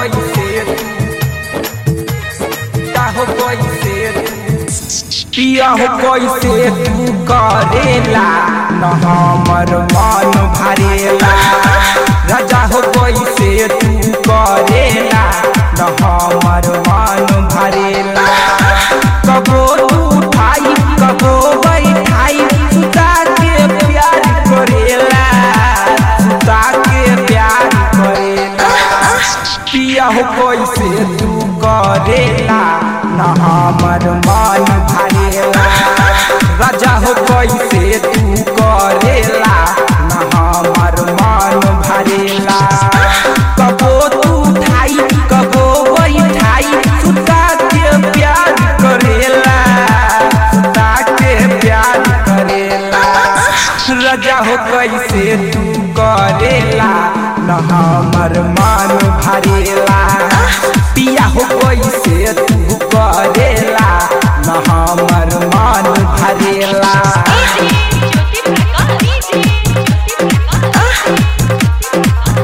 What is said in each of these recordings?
कैसे पिया हो कैसे पिया हो कैसे तू करेला न हमर मन भरेला राजा हो कैसे तू करेला न हमर मन भरेला कबो तू उठाई कबो बैठाई सुता के प्यार करेला सुता के प्यार करेला पिया हो कैसे तू करेला न हमर मन भरेला राजा हो कैसे तू करेला न हमर मन भरेला कबो तू उठाई कबो बैठाई सुता के प्यार करेला सुता के प्यार करेला राजा हो कैसे तू करेला न हमर मन भरेला पिया हो कैसे तू करेला न हमर मन भरेला ज्योति प्रकाश डीजे ज्योति प्रकाश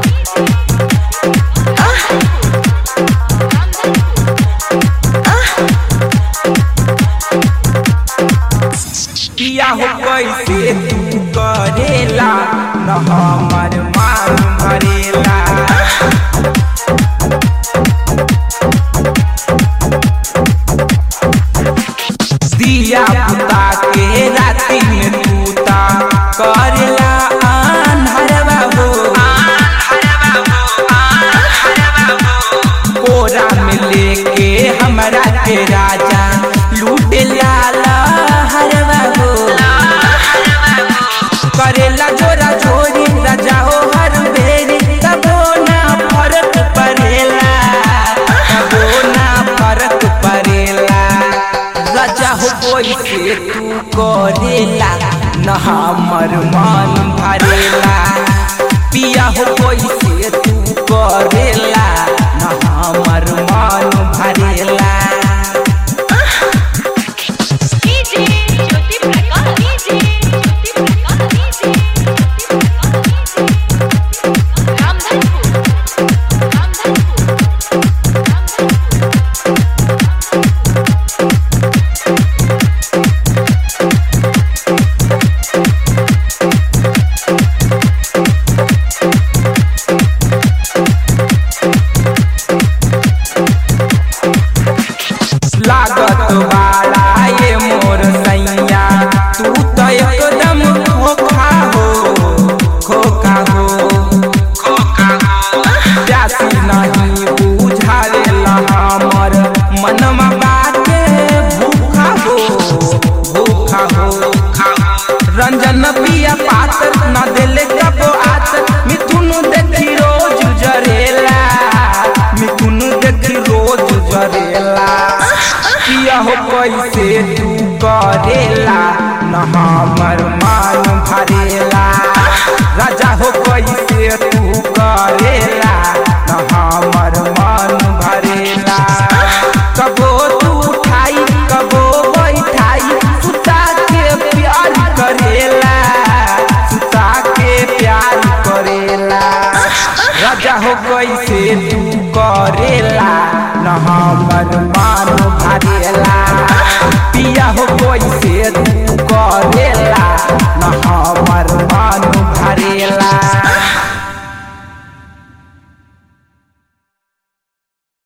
पिया हो कैसे तू करेला न हमर मन भरेला दिया पुता के राति में तूता करेला आन्हरवा हो कोरा में लेके हमरा के राजा लूटे लाला हरवा हो करेला जोरा छोरी राजा हो हर बेरी तबो ना फरक पड़ेला तबो ना फरक पड़ेला राजा हो कैसे तू करेला न हमर मन भरेला पिया हो कैसे तू करेला न हमर मन भरेला DJ Jyoti Prakash DJ Jyoti Prakash DJ Ramdhanpur Ramdhanpur लागत बाड़ा ये मोर सैया तू तो एकदम खोखा हो खोखा हो खोखा हो प्यासी नहीं बुझावेला हमर मनवा बाटे भूखा हो भूखा हो रंजन पिया पातर न देले कबो आतर मिथुन देखी रोज जरेला मिथुन देखी रोज जरेला किया हो कैसे तू करेला न हमर मन भरेला राजा हो कैसे तू करेला न हमर मन भरेला कबो तू उठाई कबो बैठाई सुता के प्यार करेला सुता के प्यार करेला राजा हो कैसे तू करेला न हमर